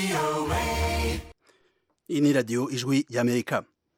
iyi ni radiyo ijwi y'amerika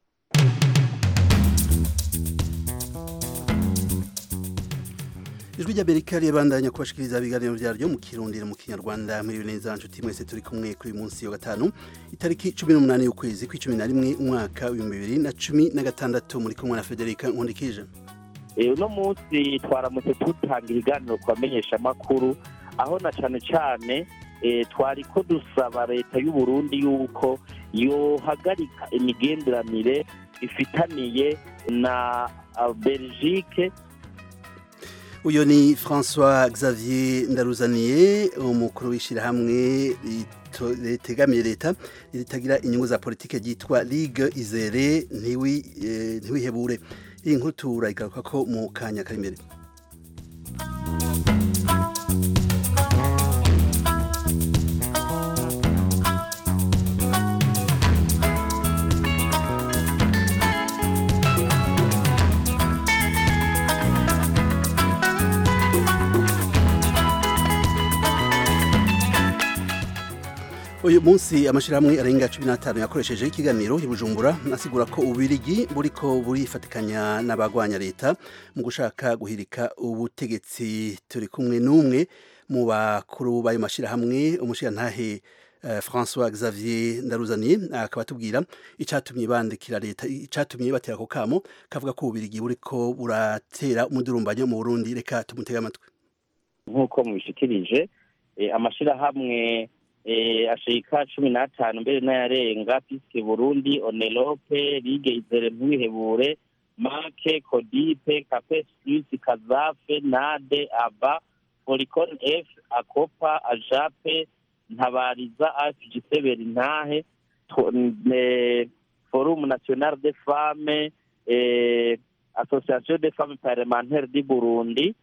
ijwi ry'amerika ribandanya kubashikiriza ibiganiro byaryo mu kirundiro mu kinyarwanda muri neza nshuti mwese turi kumwe kuri uyu munsi wa gatanu itariki cumi n'umunani y'ukwezi kw'icumi na rimwe umwaka w'ibihumbi bibiri na cumi na gatandatu muri kumwe na federica nkundikije uno munsi twaramutse dutanga ibiganiro ku bamenyeshamakuru aho na cyane cyane twari ko dusaba leta y'u Burundi yuko yohagarika imigenderanire ifitaniye na belgique uyu ni francois xavier ndaruzaniye umukuru w'ishyirahamwe ritegamiye leta ritagira inyungu za politiki ryitwa ligue izere ntiwihebure iyi nkuru turayigaruka ko mu kanya kari imbere uyu munsi amashyirahamwe arenga cumi n'atanu yakoresheje ikiganiro i bujumbura asigura ko ububirigi buriko burifatikanya n'abagwanya leta mu gushaka guhirika ubutegetsi turi kumwe n'umwe mu bakuru b'ayo mashyirahamwe umushirantahe francois xavier ndaruzaniye akaba atubwira icyatumye bandikira leta icyatumye batera ako kamo kavuga ko ububirigi buriko buratera umudurumbanyo mu burundi reka tumutege amatwi nk'uko mubishikirije amashyirahamwe ashika cumi n'atanu mbere n'ayarenga piske burundi onelope ligue izere ntwihebure make kodipe capes plus kazafe nade aba foricon f akopa ajape ntabariza afg berintahe forum national de femme association de femmes parlementaire du burundi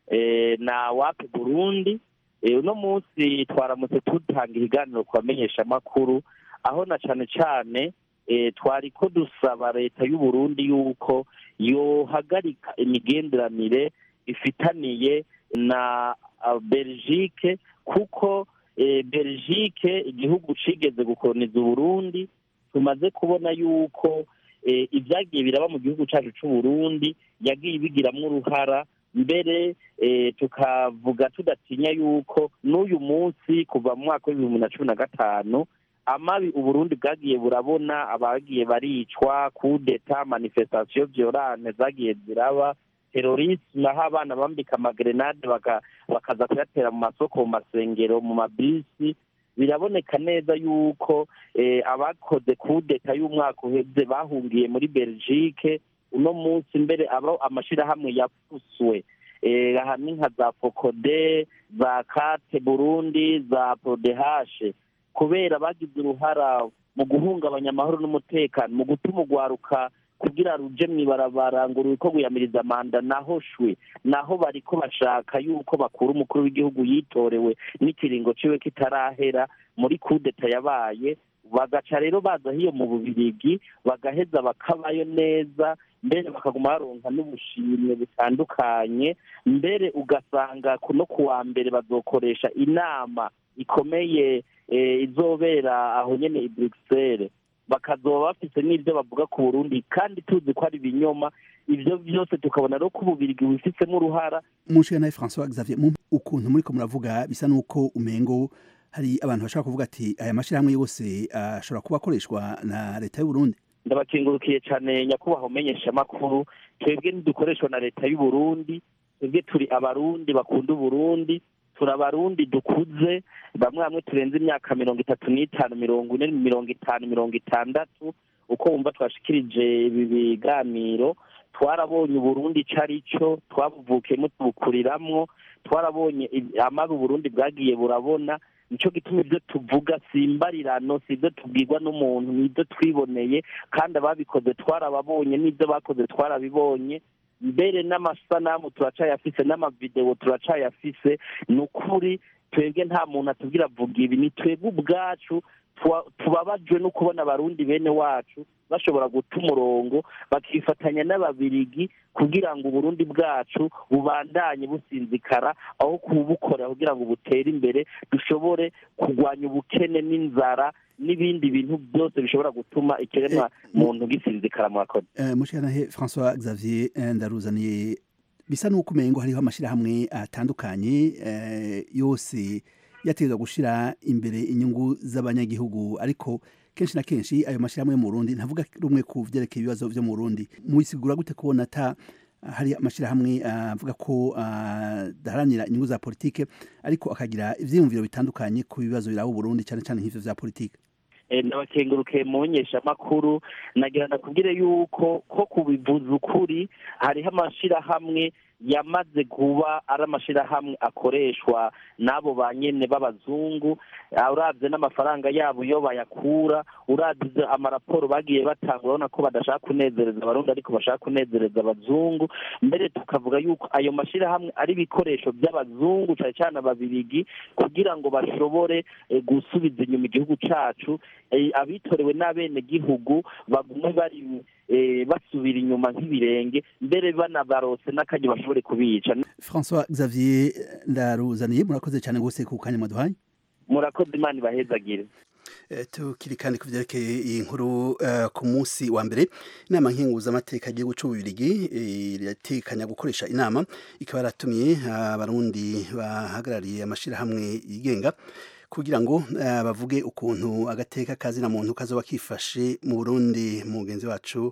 na wapi burundi uno munsi twaramutse dutanga ibiganiro ku bamenyeshamakuru aho na cyane cyane twari ko dusaba leta y'u Burundi yuko yohagarika imigenderanire ifitaniye na belgique kuko belgique igihugu cigeze gukoroniza uburundi tumaze kubona yuko ibyagiye biraba mu gihugu cyacu cy'u Burundi yagiye ibigiramwo uruhara mbere tukavuga tudatinya yuko n'uyu munsi kuva mu mwaka w'ibihumbi na cumi na gatanu amabi uburundi bwagiye burabona abagiye baricwa kudeta manifestation violane zagiye ziraba terorisme aho abana bambika amagrenade bakaza kuyatera mu masoko mu masengero mu mabisi biraboneka neza yuko abakoze kudeta y'umwaka uheze bahungiye muri belgique uno munsi mbere abo amashyirahamwe yapfuswe aha ni nka za fokode za kate burundi za prodehashe kubera bagize uruhara mu guhungabanya amahoro n'umutekano mu gutuma urwaruka kugira ruje mw'ibarabara ngo ruriko guyamiriza manda naho shwe naho bariko bashaka yuko bakura umukuru w'igihugu yitorewe n'ikiringo ciwe kitarahera muri kudeta yabaye bagaca rero baza hiyo mu bubirigi bagaheza bakabayo neza mbere bakaguma baronka n'ubushimwe butandukanye mbere ugasanga no ku wa mbere bazokoresha inama ikomeye izobera aho nyene i bruxelles bakazoba bafite n'ibyo bavuga ku burundi kandi tuzi ko ari ibinyoma ibyo byose tukabona rero ko ububirigi bifitsemo uruhara umushinga francois xavier ukuntu muriko muravuga bisa n'uko umengo hari abantu bashobora kuvuga ati aya mashyirahamwe yose ashobora kuba akoreshwa na leta y'uburundi ndabakengurukiye cyane nyakubahwa umenyeshamakuru twebwe ntidukoreshwa na leta y'uburundi twebwe turi abarundi bakunda uburundi turi abarundi dukuze bamwe bamwe turenze imyaka mirongo itatu n'itanu mirongo ine mirongo itanu mirongo itandatu uko wumva twashikirije ibi biganiro twarabonye uburundi icyo ari cyo twabuvukiyemo tubukuriramwo twarabonye amabi uburundi bwagiye burabona nicyo gituma ibyo tuvuga si imbarirano si ibyo tubwirwa n'umuntu ni ibyo twiboneye kandi ababikoze twarababonye n'ibyo bakoze twarabibonye mbere n'amasanamu turacayafise n'amavidewo turacayafise ni ukuri twebwe nta muntu atubwira avuga ibi ni twebwe ubwacu tuba- tubabajwe no kubona abarundi bene wacu bashobora guta umurongo bakifatanya n'ababirigi kugira ngo uburundi bwacu bubandanye businzikara aho kubukorera kugira ngo butere imbere dushobore kurwanya ubukene n'inzara n'ibindi bintu byose bishobora gutuma ikiremwa muntu gisinzikara murakoze Eh, mushikanahe François Xavier eh, ndaruzaniye bisa n'uko umengo hariho amashirahamwe atandukanye eh, yose yategerezwa gushira imbere inyungu z'abanyagihugu ariko kenshi na kenshi ayo mashirahamwe yo mu Burundi ntavuga rumwe ku vyerekeye ibibazo vyo mu Burundi mubisigura gute kubona ata hari amashirahamwe avuga ko adaharanira inyungu za politike ariko akagira ivyiyumviro bitandukanye ku bibazo biraba Burundi cyane cyane nk'ivyo vya politike nabakengurukiye mu menyeshamakuru nagira ndakubwire yuko ko kubivuza ukuri hariho amashirahamwe yamaze kuba ari amashirahamwe akoreshwa n'abo ba nyene b'abazungu urabye n'amafaranga yabo iyo bayakura urabye amaraporo bagiye batanga urabona ko badashaka kunezereza abarundi ariko bashaka kunezereza abazungu mbere tukavuga yuko ayo mashirahamwe ari ibikoresho by'abazungu cyane cyane ababirigi kugira ngo bashobore eh, gusubiza inyuma igihugu cacu eh, abitorewe n'abenegihugu bagume bari eh, basubira inyuma nk'ibirenge mbere banabarose n'akanya bashobore kubica François Xavier ndaruzaniye murakoze cyane gose ku kanya maduhaye murakoze imana ibahezagire Eh, tukiri kandi ku vyerekeye iyi nkuru eh, ku munsi wa mbere inama nkenguzamateka y'igihugu c'ububirigi eh, iratekanya gukoresha inama ikaba yaratumiye abarundi bahagarariye amashirahamwe yigenga kugira ngo eh, bavuge ukuntu agateka kazina muntu kazoba kifashe mu Burundi mugenzi wacu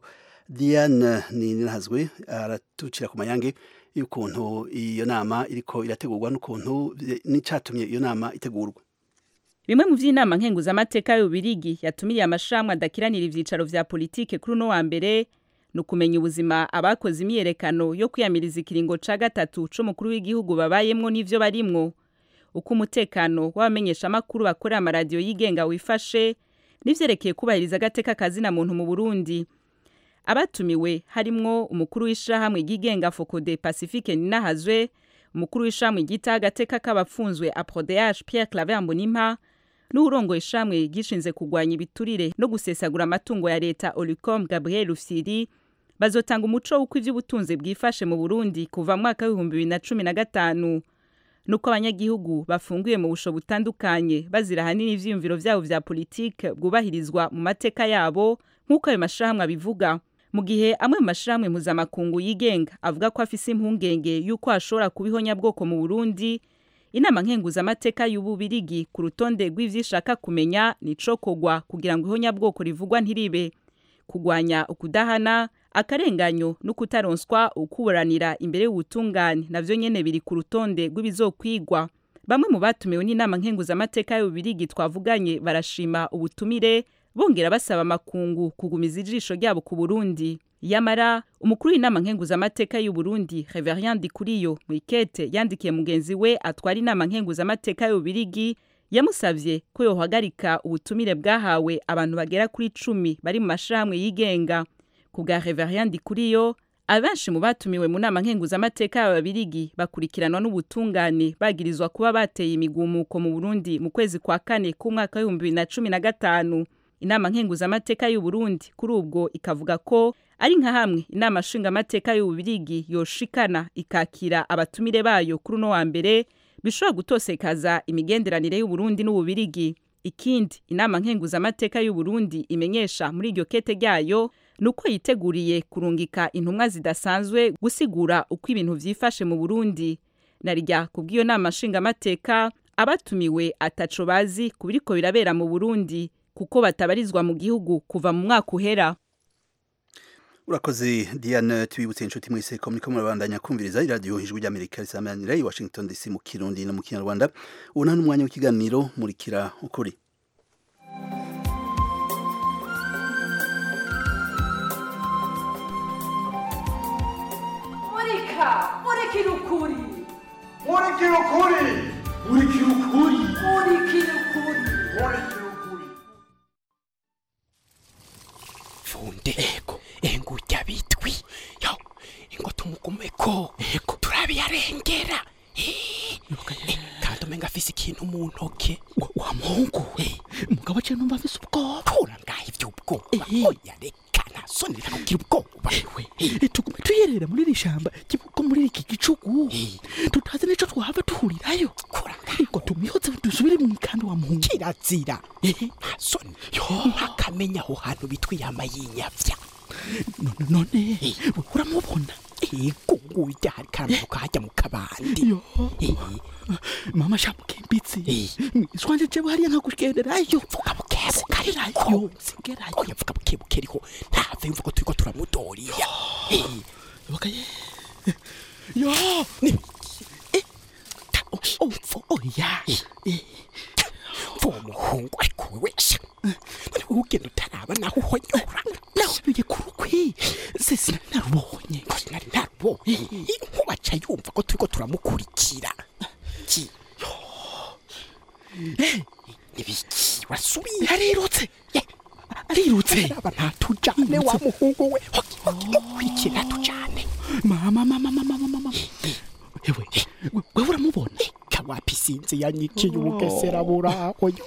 Diane Ninahazwe aratucira ku mayange y'ukuntu iyo nama iriko irategurwa n'ukuntu n'icatumye iyo nama itegurwa bimwe mu vy'inama nkenguzamateka y'ububirigi yatumiye amashirahamwe adakiranira ivyicaro vya politike kuri uno wa mbere ni ukumenya ubuzima abakoze imyiyerekano yo kwiyamiriza ikiringo ca gatatu c'umukuru w'igihugu babayemwo n'ivyo barimwo uko umutekano w'abamenyeshamakuru bakorera amaradiyo yigenga wifashe n'ivyerekeye kubahiriza agateka kazina muntu mu burundi abatumiwe harimwo umukuru w'ishirahamwe ryigenga fokode pacifique ninahazwe umukuru w'ishirahamwe ryitaho agateka k'abapfunzwe aprodh pierre claver mbonimpa n'uwurongoye ishirahamwe gishinze kurwanya ibiturire no gusesagura amatungo ya leta olicom gabriel rufyiri bazotanga umuco w'uko ivy'ubutunzi bwifashe mu burundi kuva mu mwaka w'ibihumbi bibiri na cumi na gatanu nuko abanyagihugu bafungiwe mu busho butandukanye bazira ahanini ivyiyumviro vyabo vya politike bwubahirizwa mu mateka yabo nk'uko ayo mashirahamwe abivuga mu gihe amwe mu mashirahamwe mpuzamakungu yigenga avuga ko afise impungenge y'uko hashobora kuba ihonyabwoko mu burundi inama nkenguzamateka y'ububirigi ku rutonde rw'ivyishaka kumenya nicokogwa kugira ngo ihonyabwoko rivugwa ntiribe kugwanya ukudahana akarenganyo no kutaronswa ukuburanira imbere y'ubutungane navyo nyene biri ku rutonde rw'ibizokwigwa bamwe mu batumiwe n'inama nkenguzamateka y'ububirigi twavuganye barashima ubutumire bongera basaba amakungu kugumiza ijisho ryabo ku Burundi yamara umukuru w'inama nkenguzamateka y'u Burundi Reverien Dikuriyo mu ikete yandikiye mugenzi we atwara inama nkenguzamateka y'ububirigi yamusavye ko yohagarika ubutumire bwahawe abantu bagera kuri cumi bari mu mashirahamwe yigenga ku bwa Reverien Dikuriyo abenshi mu batumiwe mu nama nkenguzamateka y'ababirigi bakurikiranwa n'ubutungane bagirizwa kuba bateye imigumuko mu Burundi mu kwezi kwa kane k'umwaka w'ibihumbi bibiri na cumi na gatanu inama nkenguzamateka y'u Burundi kuri ubwo ikavuga ko ari nka hamwe inama nshingamateka y'ububirigi yoshikana ikakira abatumire bayo kuri uno wa mbere bishobora gutosekaza imigenderanire y'u Burundi n'ububirigi ikindi inama nkenguzamateka y'u Burundi imenyesha muri iryo kete ryayo nuko yiteguriye kurungika intumwa zidasanzwe gusigura uko ibintu vyifashe mu Burundi narijya kubw'iyo nama nshingamateka abatumiwe ataco bazi kubiriko birabera mu Burundi kuko batabarizwa mu gihugu kuva mu mwaka uhera urakoze diane tubibutse inshuti mwese ko muriko murabandanya kumviriza iradiyo ijwi ry'amerika risamanira i washington dc mu kirundi no mu kinyarwanda ubu nta n'umwanya w'ikiganiro murikira ukuri murika murikira ukuri murikira ukuri murikira ukuri murikira ukuri murikira ukuri funde ego engurya bitwi yo ingo tumugumeko ego turabiyarengera kandi umenga afise ikintu mu ntoke wa muhungu we mugabo aciye numva afise ubwoba kura ngaho ivy'ubwoba Eh. oya reka ntasoni reka kugira ubwoba Eh, tugume tuyerera muri iri shamba kibuko muri iki gicugu tutazi nico twahava duhurirayo kura ngo tumihotse dusubire mu ikandi wa muhungu kirazira ntasoni ntakamenya aho hantu bitwa iyama y'inyavya none none we uramubona ego ngurya hari karamanuka hajya mu kabandi yo mama shamukimbitsi swanje jewe hariya nkakugenderayo vuga bukebuke Ngerayo, ngerayo. oya vuga bukebuke ariko ntave yumva ko turiko turamudoriya Eh, bakaye yo ni- umvo oya uwo muhungu ariko we wese none wowe ugenda utaraba naho uhonyora nasubiye ku rukwi se sinarubonye ngo nari ntarubonye inkuba aca yumva ko turiko turamukurikira ki nibiki wasubiye yarirutse arirutse aba ntatujane wa muhungu we mukurikira ntatujane mama mama mama mama mama ewe we- wewe uramubona kawapi sinzi yanyikiye ubugesera buraho yo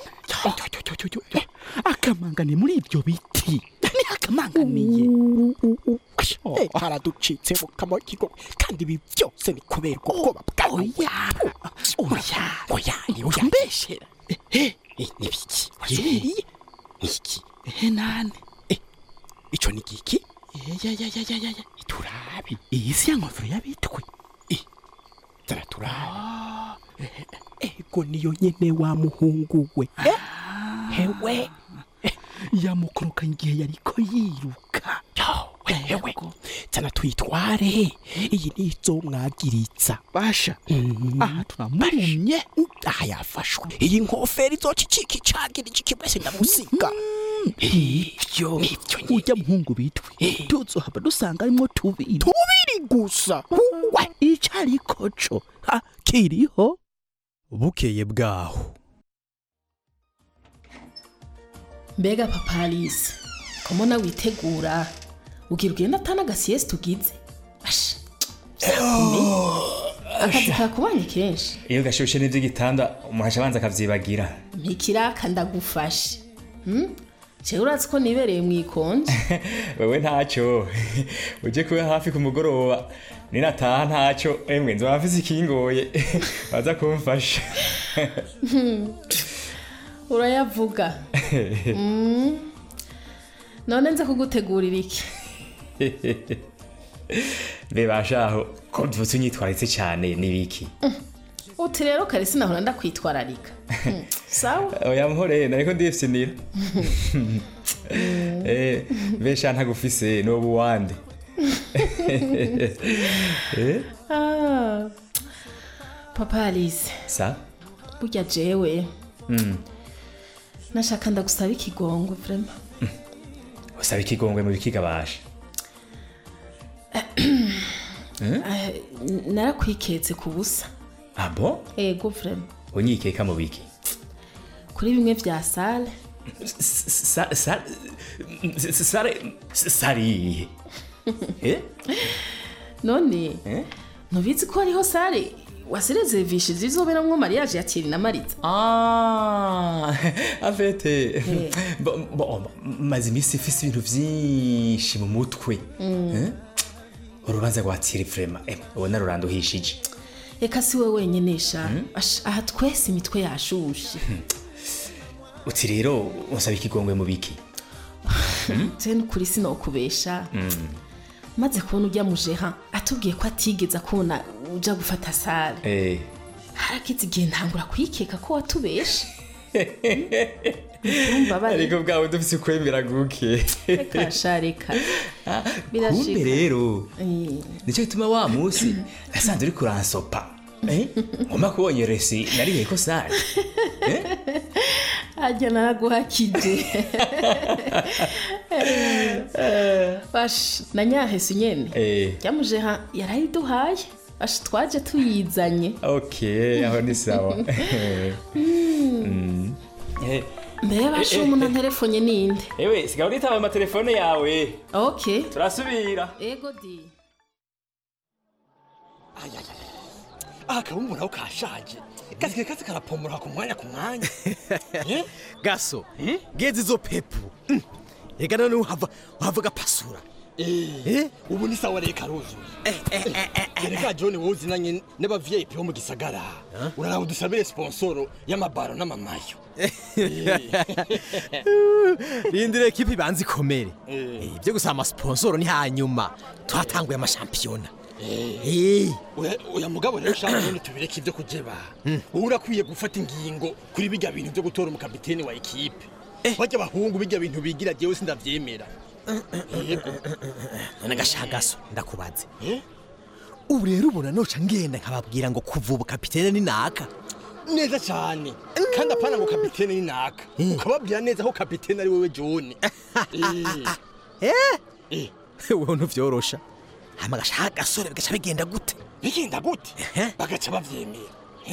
akamangane muri ibyo biti ni akamanganiye Eh, haraducitse mu kamokigo kandi ibi byose ni kubera ubwoba bwawe oya oya oya oya mbeshera ehe Eh, nibiki wasubiriye niki ehe nane ico ni giki yayayayayaya turabi iyi si ya nkofero y'abitwe zara turabi ego niyo nyene wa muhungu we Eh, hewe yamukoroka igihe yariko yiruka Yo, hewe zana tuyitware iyi nizo mwagiritsa basha Mm. aha turamurumye aha yafashwe iyi nkofero izoca icika icagira iki wese ndamusiga ivyo Nivyo nyene. urya muhungu bitwe tuzohava dusanga arimwo tubiri tubiri gusa we icariko co ha, kiriho bukeye bwaho mbega papa alice komona witegura ugira ugenda atana agasiyesi tugize basha vyakomeye akazi kakubanye kenshi iyo gashushe n'ivy'igitanda umuhasha abanza akavyibagira ntikiraka ndagufashe Hmm? jewe urazi ko nibereye mu ikonje wewe ntaco uje kuba hafi ku mugoroba ninataha ntaco emwe nzoba mfise ikingoye baza kumfasha urayavuga Mm. none nze kugutegurira iki bebashaho ko mvutse unyitwaritse cane nibiki uti rero kare sinahora ndakwitwararika Hmm, sawa oya muhore nariko ndifyinira Eh, besha ntagufise nobu wande Eh, Ah. papa alice sa burya jewe Mm. nashaka ndagusaba ikigongwe vrema usaba ikigongwe mu bikigabasha Eh, narakwiketse ku busa abo ego vrema unyikeka mu biki kuri bimwe vya sale Sa- sa- sa- sare sariye Eh? none Eh? ntubizi ko hariho sale wasirezervishije izoberamwo mariage ya Thierry na Marita Ah, afete Bo- bo- maze iminsi ifise ibintu vyinshi mu mutwe Eh? urubanza rwa tiri vrema ubona ruranduhishije reka si we wenyene sha Asha, aha twese imitwe yashushe uti rero unsaba ikigongwe mu biki je nukuri sinokubesha maze kubona ujya mujeha atubwiye ko atigeze akubona uja gufata sale Eh, harakize igihe ntangura kwikeka ko watubeshe urumva bari ariko bwawe dufise ukwemera guke reka sha reka kumbe birashika rero Eh, nicyo gituma wa munsi nasanze uri kuransopa Eh? ngomba kubonye resi nariye ko sare ajya naraguhakije bash na nyahese nyene Eh, ryamujeha yarayiduhaye bash twaje tuyizanye ok aho ni sawa Mm. Eh, mbere bashe umuntu anterefonye ninde ewe sigaba unitaba amatelefone yawe ok turasubira ego di aha kabumbu naho kashaje gasigaye kazi karapomora ku mwanya ku mwanya gaso gezi izo pepu Mm. reka none uhava uhava gapasura Eh, ubu ni sawa reka ruzuye reka john wowe uzinanye n'aba vip bo mu gisagara uraraba udusabire sponsoro y'amabaro n'amamayo rindire ekipi ibanza ikomere Eh. Eh, ibyo gusaba amasponsoro ni hanyuma twatanguye amashampiyona Oya- oya mugabo rero shaka none tubireke ibyo kujeba wowe urakwiye gufata ingingo kuri bijya bintu byo gutora umukapiteni wa ekipe bajya abahungu bijya bintu bigira jewe sindavyemera yego none gashagaso ndakubaze ubu rero ubona noca ngenda nkababwira ngo kuva ubu kapitene ni naka neza cyane kandi apana ngo kapitene ni naka ukababwira neza ko kapitene ari wewe john eh wowe ntuvyorosha hama gashaka gasore bigaca bigenda gute bigenda gute bagaca bavyemera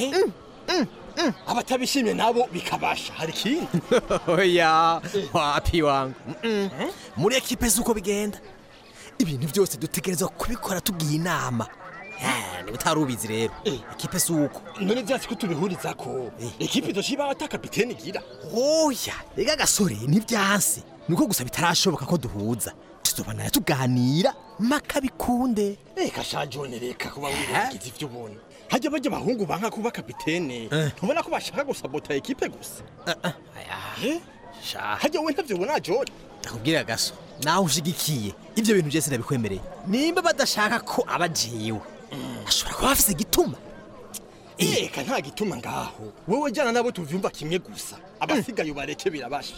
abatabishimye nabo bikabasha hari ikindi oya wapi wangu Mm-mm. muri ekipe z'uko bigenda ibintu byose dutegerezwa kubikora tugiye inama Eh, niba utari ubizi rero ekipe z'uko none vyatsi ko tubihurizako ekipe idoshiba ata kapitene igira oya rega gasore ntivyanse nuko gusa bitarashoboka ko duhuza tuzobanira tuganira maka bikunde reka sha john reka kuba wirengagiza ivyo ubona hajya bajya abahungu banka kuba kapitene ntubona ko bashaka gusabota ekipe gusa Eh? hajya wowe ntavyo ubona john ndakubwira gaso nawe ushigikiye ibyo bintu byose ndabikwemereye nimba badashaka ko aba jewe ashobora kuba bafise igituma reka nta gituma ngaho wowe jana nabo tuvyumva kimwe gusa abasigaye ubareke birabasha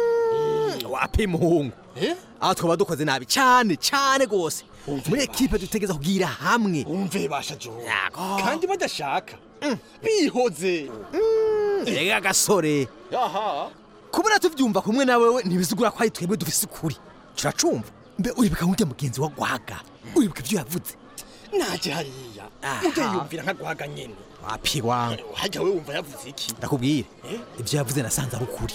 wapi muhungu aho twaba dukoze nabi cyane cyane rwose muri ekipe dutegereza kugira hamwe umve basha john kandi badashaka bihoze rega gasore aha kubona tuvyumva kumwe na wewe ntibizigura ko ari twebwe dufise ukuri turacumva mbe uribuka nk'urya mugenzi wa gwaga uribuka ibyo yavuze naje hariya ujya yumvira nka gwaga nyene wapi wangu hajya we wumva yavuze iki ndakubwire ibyo yavuze nasanze ari ukuri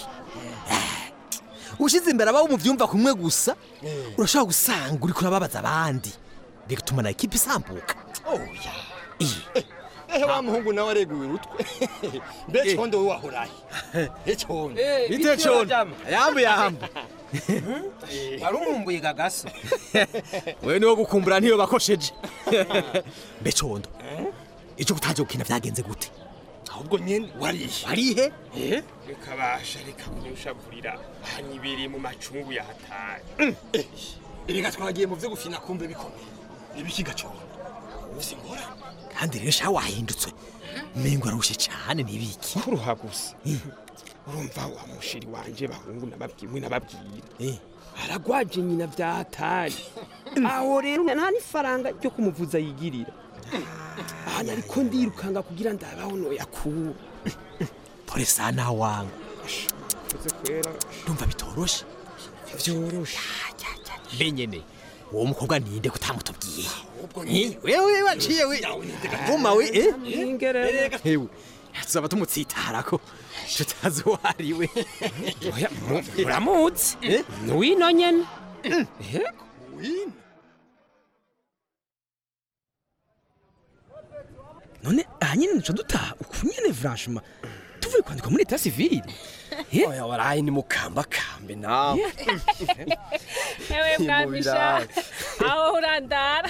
ushize imbere abawe muvyumva kumwe gusa urashobora gusanga uriko urababaza abandi bigatuma na ekipe isambuka oya ehe wa muhungu nawe areguye urutwe mbe condo we wahoraye e condo bite condo yambu yambu wari umumbuye gagaso wewe niwo gukumbura ntiyo bakosheje mbe condo ico kutaje gukina vyagenze gute ahubwo nyene warihe warihe reka basha reka kunyushavurira hanyibereye mu macungu yahataye erega twagiye mu vyo gufina kumbe bikomeye ibikiga condo ufise ingorane kandi rero sha wahindutse mengo arushe cyane nibiki kuruha gusa urumva wa mushiri wanje bahungu nababwiwe nababwira aragwaje nyina vyahatari aho rero nta n'ifaranga ryo kumuvuza yigirira ahanya ariko ndirukanga kugira ndabaho noyakura pole sana wangu uze kwera ndumva bitoroshe vyoroshe mbe nyene uwo mukobwa ninde kutamutubwiye ahubwo Eh, wewe waciye we vuma we eh Ningerere. hewe tuzaba tumutsitarako tutazi uwo ari we Oya, mu- muramuzi nuwino nyene wino none aha nyene nico dutaha uku nyene franchement tuvuye kwandika muri leta civile oya waraye ni mukambakambe nawe Ewe mwamisha aho urandara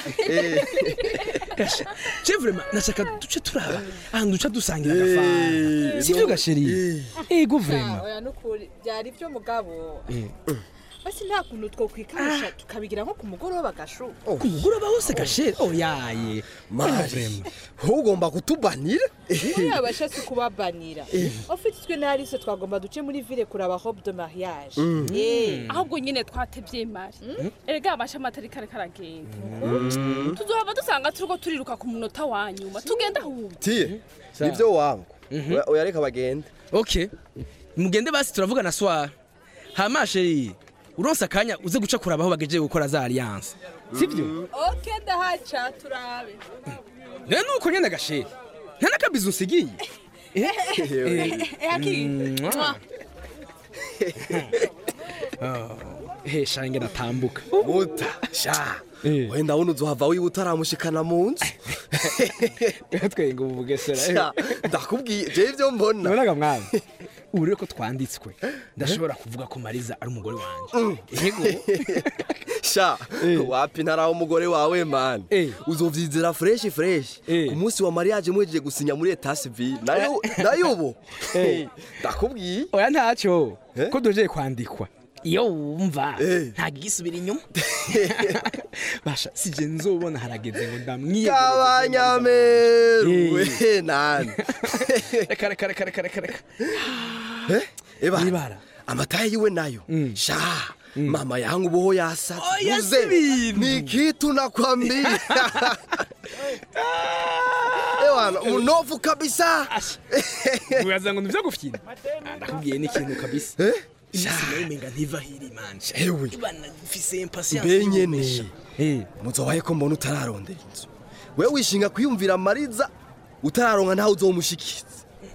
je vraiment nashaka duce turaba ahantu duca dusangira agafanta sivyo gasheri ego vraiment oya nukuri byari byo mugabo basi nta kuntu twokwikamisha tukabigira nko ku mugoroba gashu ku mugoroba hose gasheri oyaye mari ugomba kutubanira uriya bashatse kubabanira ufite twe narise twagomba duce muri ville kuraba robe de mariage Mm. Eh. ahubwo nyine twatebye mari erega amashami atari kare karagenda Mm. tuzohava dusanga turiko turiruka ku munota wa nyuma tugenda ahubwo tiye nibyo wangu Oya- oya reka bagende okay mugende basi turavugana swara hama sheri uronse akanya uze guca kuraba aho bagejeje gukora za alliance sivyo oke ndahaca turabe rero nuko nyene gasheri nta n'akabizi unsigiye Eh, Aki. Mwah. Mwah. hesha ngena tambuka muta sha wenda wuno uzohava wiba utaramushikana mu nzu twenga ubu bugesera Sha, ndakubwiye je ivyo mbona nabonaga mwana ubu rero ko twanditswe ndashobora kuvuga ko mariza ari umugore wanje yego sha wapi ntaraho umugore wawe mani uzovyizera fresh fresh ku munsi wa mariage mwejeje gusinya muri etat civil nayo nayo ubu ndakubwiye oya ntacyo ko dojeye kwandikwa iyo wumva ntabwo igisubira inyuma basha sije nzobona harageze ngo ndamwiye kabanyameru we nani reka reka reka reka reka reka eba amataye yiwe nayo sha mama yangu boho yasa Oya, uze si bintu. ni kitu nakwambia ewana munofu kabisa uraza ngo nivyo gufyina Ah, ndakubwiye n'ikintu kabisa imisi nayo umenga ntiva hiri manje ewe ibana mfise impatience mbe nyene muzobaye ko mbona utararondera inzu wewe wishinga kwiyumvira mariza utararonka ntawe uzomushikiza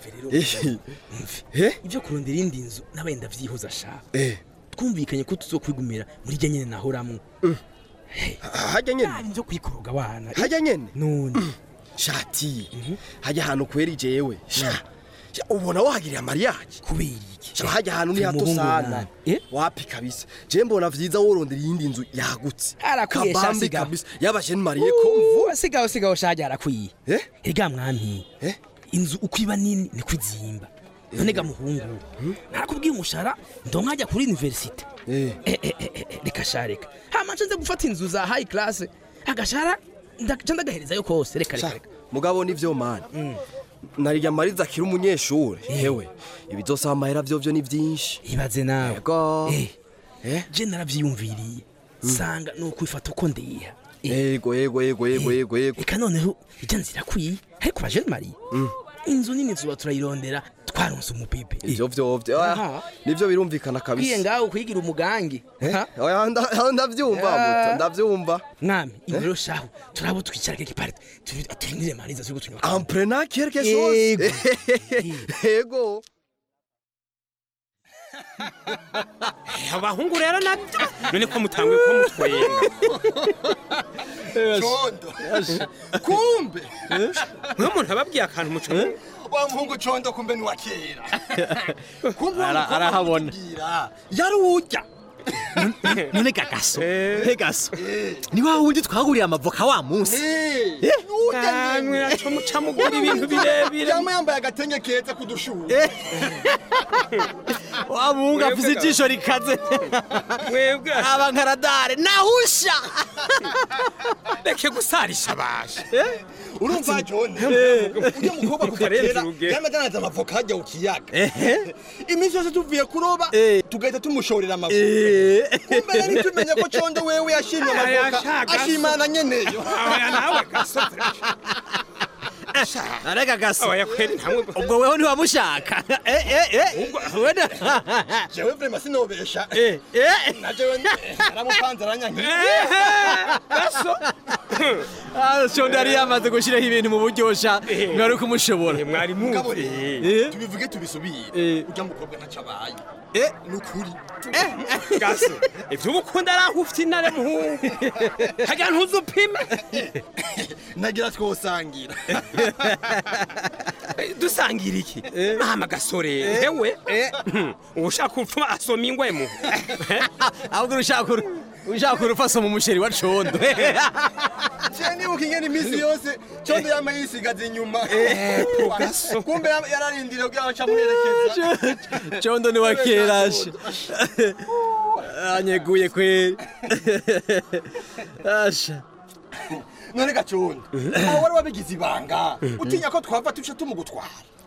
ibyo kurondera indi nzu nabaye ndavyihuza sha Eh. twumvikanye ko tuzokwigumira muri rya nyene nahoramwo hajya nyene nzo kwikoroga wana hajya nyene none shati hajya ahantu kweri jewe sha Sha, ubona wahagiriye amariyaje kubera iki Sha, hajya ahantu ni hato Tumuhungu sana nani? wapi kabisa je mbona vyiza worondera iyindi nzu yagutse Arakwiye, sha, kabambi sigaho. kabisa yabasheni mariye ko mvu sigaho sigaho shaje arakwiye erega mwami inzu uko iba nini niko izimba none ga muhungu narakubwiye umushara ndonka ajya kuri universite Eh, eh, eh, eh, reka sha reka hama nce nze gufata inzu za high class agashara ndaca ndagaherezayo kose reka reka Sha, reka mugabo nivyo mani narirya mariza akiri umunyeshuri hewe ibizosaba amahera vyovyo ni vyinshi ibaze nawe Ego. Eh, je naravyiyumviriye sanga ni ukwifata uko ndiha yego yego yego yego yego yego reka noneho ijya nzira kwiye ariko bajene mariye inzu nini tuba turayirondera twaronse umupipe ivyo vyovyo Aha. nivyo birumvikana kwiye kabisa ngaho kwigira umugangi Ha? Oya, nda- aho ndavyumva Ah. muto ndavyumva mwami ibi rero shahu turabo twicara keke pare turindire mariza turiko tunywa Amprenant quelque chose Yego. yego abahungu rero nabyo none ko mutanguye ko mutwenga condo kumbe nk'umuntu ababwiye akantu muco wa muhungu condo kumbe ni wa kera kumbe Ara- arahabona. yari urya none gagaso he gaso ni wa wundi twaguriye amavoka wa munsi kamwe aco muca mugura ibintu birebire yama yambaye agatenge keza kudushuha wa muhungu afise ijisho rikaze mwebwe aba nkaradare nahusha reke gusarisha basha urumva jone ujya mukobwa kuva Utarenze kera urugero. yama adandaza amavoka hajya ku kiyaga iminsi yose tuvuye kuroba tugahita tumushorera amavoka kumbe rero tumenya ko condo wewe yashimye Aya, amavoka shagaso. ashimana nyeneyo aya nawe gaso arega gaso oya kweri ntamwe ubwo weho ntiwamushaka Eh, eh, eh. Wena- jewe vrema sinobesha Eh, eh. na jewe naramupanze aranyankiye gaso Ah, shondi yari yamaze gushyiraho ibintu mu buryosha mwari kumushobora mwari mugabo muzi rero tubivuge tubisubire ujya mukobwa ntaco abaye ni ukuri gaso ivyo ubukunda ari aho ufite intare muhungu hagira ntuzupime nagira twosangira dusangira iki mama gasore hewe ushaka upfuma asoma ingwemu ahubwo ushaka uru- ushaka urupfu asoma umusheri wa condo je nibuka ingene iminsi yose condo yama yisigaza inyuma gaso. kumbe yam- yararindiriye kugira ngo aca amuherekeza condo ni wa kerashe anyeguye kweri asha none gacondo aho wari wabigize ibanga utinya ko twava tuca tumugutwara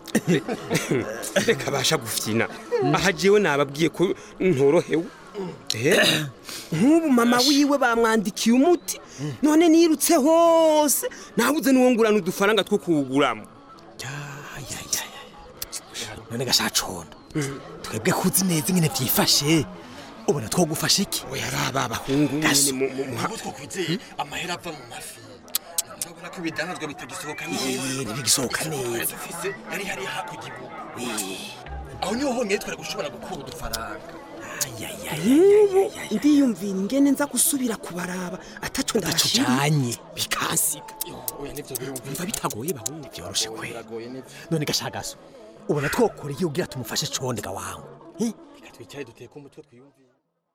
reka basha gufyina aha jewe nababwiye ko ntorohewe Eh, nk'ubu mama wiwe bamwandikiye umuti none nirutse hose nabuze n'uwo ngurana udufaranga two kuwuguramo none gasha condo twebwe kuzi neza ingene vyifashe ubona twogufasha iki oya ari aba bahungu nyene mu- mu- mu- ubu twokwizeye amahera ava mu mafi urabona ko ibidanazwa bitagisohoka neza ntibigisohoka neza dufise yari hari hakurya ibugu aho niho honyine twari gushobora gukura udufaranga nk'ubu ndiyumvira ingene nza gusubira kubaraba ataco ndabashiriye tujanye bikansiga umva bitagoye bahungu byoroshe kwe none gashagaso ubona twokora iyo ugira tumufashe condega wawe reka twicare duteke umutwe twiyumvire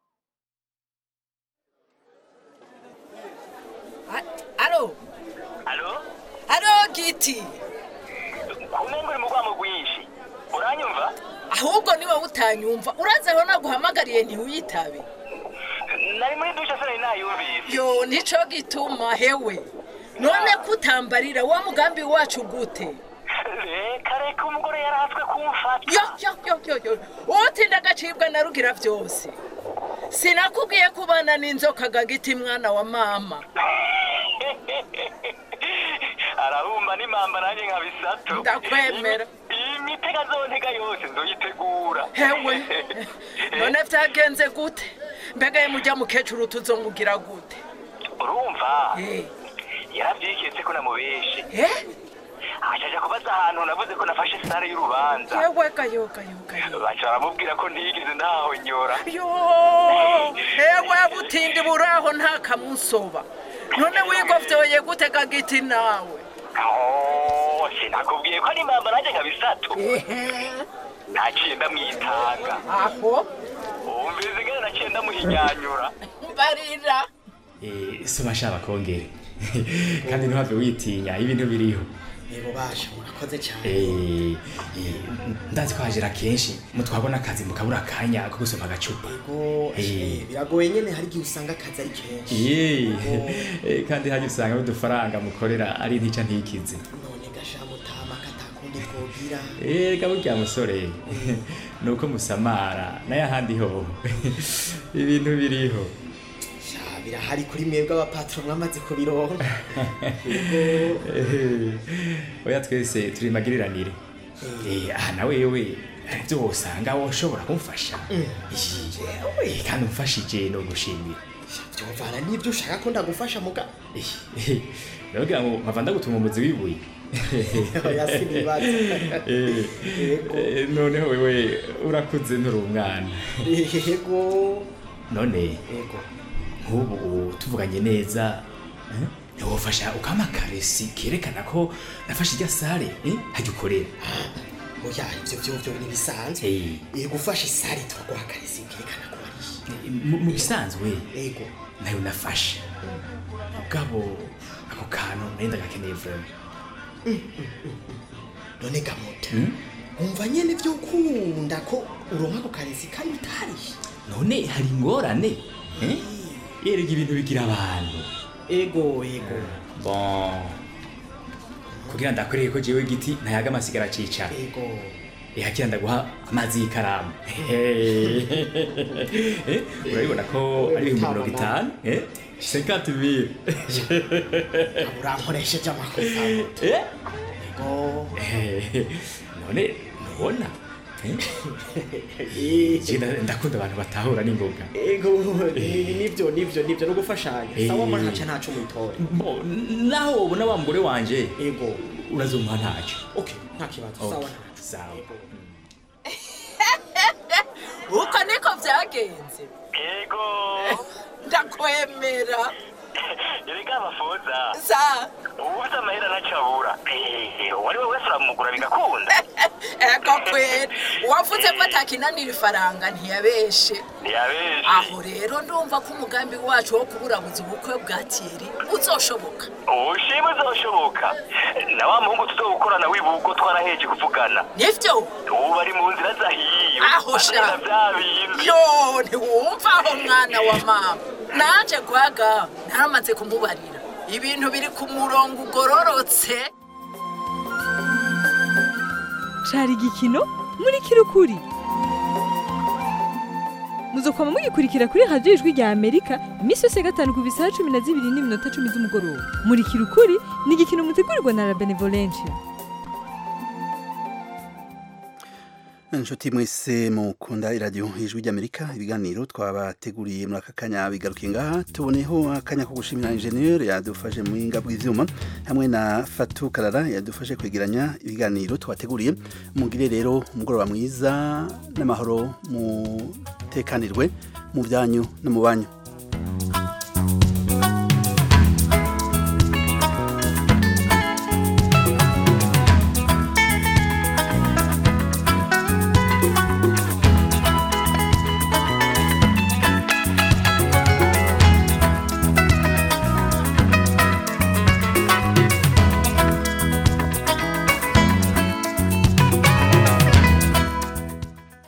alo alo alo giti kumenga uri mu rwamo rwinshi uranyumva ahubwo niwe utanyumva urazi aho naguhamagariye ntiwitabe nari muri dushe se nari nayumvise yo nico gituma hewe none kutambarira wa mugambi wacu gute reka reka umugore yarahatswe kumfata yo yo yo yo yo utinda agacibwa na rugira byose sinakubwiye kubana n'inzoka gagiti mwana wa mama arahumba n'impamba nanjye nka bisato ndakwemera iyi mitega zontega yose nzoyitegura hewe none vyagenze gute mbega ye mujya mukecuru tuzongugira gute urumva yaravyiketse ko namubeshe acaja kubaza ahantu navuze ko nafashe sare y'urubanza yewe gayo gayo gayo baca baramubwira ko ntigeze ntahonyora yo hewe butindi buraho nta kamusoba none wigovyoye gute gagiti nawe Oh, sinakubwiye ko ari impamba nanjye nka bisato naciye ndamwitanga aho umvise ingene naciye ndamuhinyanyura barira Eh, soma shaba kongere kandi ntuhave witinya ibintu biriho yego basha murakoze cyane Eh, eh, ndazi ko hajera kenshi mutwabona akazi mukabura akanya ko gusoma agacupa yego Eh. biragoye nyene hari igihe usanga akazi ari kenshi Ye, eh, kandi hajya usanga n'udufaranga mukorera ari ntica ntikize none gasha mutama katakundi twogira reka burya musore ni uko musamara n'ayahandi ho ibintu biriho sha birahari kuri mwebwe abapatro mwamaze kubironka Eh, oya twese turi magiriranire Eh, aha nawe yewe hari ibyo wosanga woshobora kumfasha Eh, kandi umfashije no gushimira vyovana n'ivyo ushaka ko ndagufasha muga ndavuga ngo mpava ndagutuma umuzi w'ibuye Oya, sinibaza. Eh, eh, noneho wewe urakuze nturi umwana yego none yego nk'ubu tuvuganye neza eh, ntiwofasha ukama akaresi kerekana ko nafashe irya sare eh, hajya ukorera oya ivyo vyovyo ni bisanzwe yego ufashe isari turaguha akaresi kerekana ko ari Mu- mu bisanzwe yego nayo nafashe mugabo ako kantu nari ndagakeneye vraiment none gamuta umva nyene vyo ukunda ko uronka ako karesi kandi utariye none hari ingorane eh? erega ibintu bigira abantu ego ego bon kugira ndakwereke ko jewe giti ntayaga amasigara acicara ego ihakira ndaguha amazi y'ikaramu Eh, urabibona ko ari ibihumbi mirongo itanu eh? 50 mille urankoresheje amakosa Eh? ego Eh, none ntubona Eh? Je nda- ndakunda abantu batahura n'ingoga ego ni- nivyo nivyo nivyo no gufashanya Eh. sawa mbona ntaca ntaco mwitora Bo, naho wobona wa mugore wanje ego urazumuha ntacyo okay nta kibazo sawa Okay, ntaco sawa uko niko vyagenze yego ndakwemera erega amafoza sa ubuze amahera ntacabura uwari we wese uramugura bigakunda ego kwera uwavuze ko atakinanira ifaranga ntiyabeshe ntiyabeshe aho rero ndumva ko umugambi wacu wo kuburabuza ubukwe bwa tiyeri uzoshoboka ubushima uzoshoboka na wa muhungu tuzogukorana wibuko twaraheje kuvugana nivyo ubu bari mu nzira zahiye aho sha Azana vya bindi yo ntiwumva aho mwana wa mama naje gwaga naramaze kumubarira ibintu biri ku murongo ugororotse cari igikino muri kirukuri muzokwama mugikurikira kuri radiyo ijwi rya amerika iminsi yose ya gatanu ku bisaha cumi na zibiri n'iminota cumi z'umugoroba muri kirukuri ni igikino mutegurirwa na la benevolencia inshuti mwese mukunda iradiyo ijwi ry'amerika ibiganiro twabateguriye muri aka kanya bigarukiye ngaha tuboneyeho akanya ko gushimira injeniyeri yadufashe mu buhinga bw'ibyuma hamwe na fatu karara yadufashe kwegeranya ibiganiro twateguriye mugire rero umugoroba mwiza n'amahoro mu mutekanirwe mu byanyu no mu banyu